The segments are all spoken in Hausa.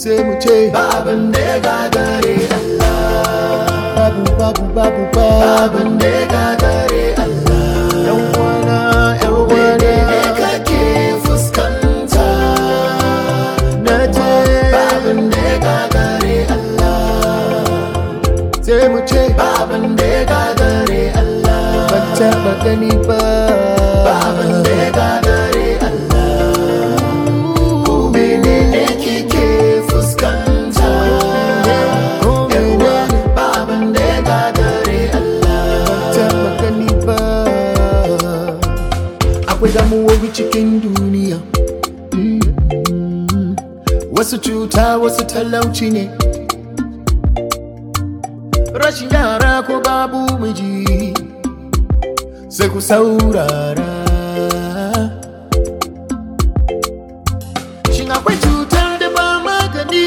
sai mu ce babin da ya gagare Allah babu babu babu babu babin da ya gagare Allah yan wana yan mene wana ne kake fuskanta na ce babin da ya gagare Allah sai mu ce babin da ya gagare Allah ban taɓa gani ba babin da ya gagare Allah ko mene ne kike fuskanta ko yawa mene babin da ya gagare Allah taɓa gani ba akwai damuwowi cikin duniya Mm. wasu cuta wasu talauci ne rashin yara ko babu miji sai ku saurara shin akwai cutar da ba magani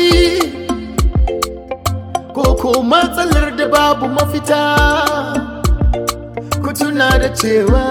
ko ko matsalar da babu mafita ku tuna da cewa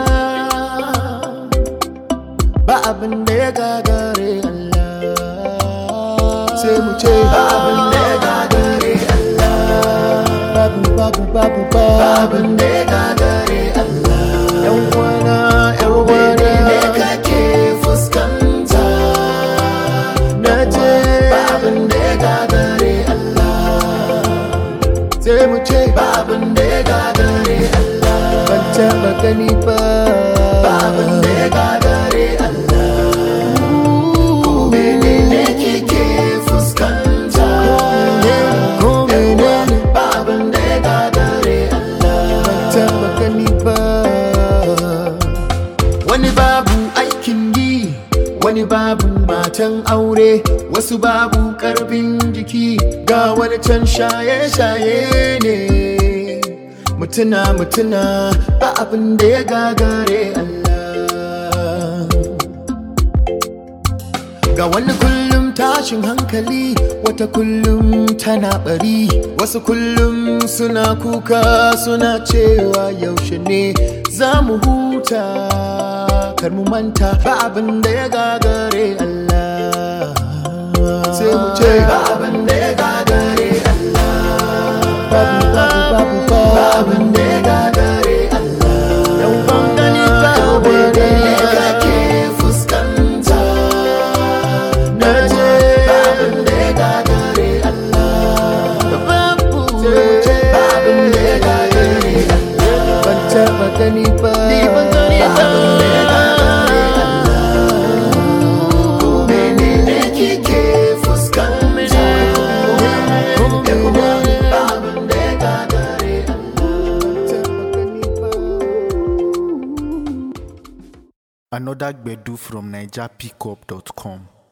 ba abin da ya gagare Allah sai mu ce babin da ya gagare Allah babu babu babu babu babin da ya gagare Allah yan wana yan mene ne wana kake fuskanta na ce babin da ya gagare Allah sai mu ce babin da ya gagare Allah ban taɓa gani ba babin da ya gagare Allah ko mene ne kike fuskanta ko mene babin da ya gagare Allah taɓa gani ba wani babu aikin yi wani babu matan aure wasu babu karfin jiki ga wani can shaye-shaye ne mutuna mutuna ba abin da ya gagare Allah ga wani kullum tashin hankali wata kullum tana bari wasu kullum suna kuka suna cewa yaushe ne za mu huta kar mu manta ba abin da ya gagare Allah sai mu ce babin da ya gagare Allah babu babu babu babu babin da ya gagare Allah yan bangani ba mene ne kake fuskanta na ce babin da ya gagare Allah babu babin da ya gagare Allah ban taɓa gani ba mene ne kike fuskanta babin da ya gagare Another Gbedu from NigerPickup.com.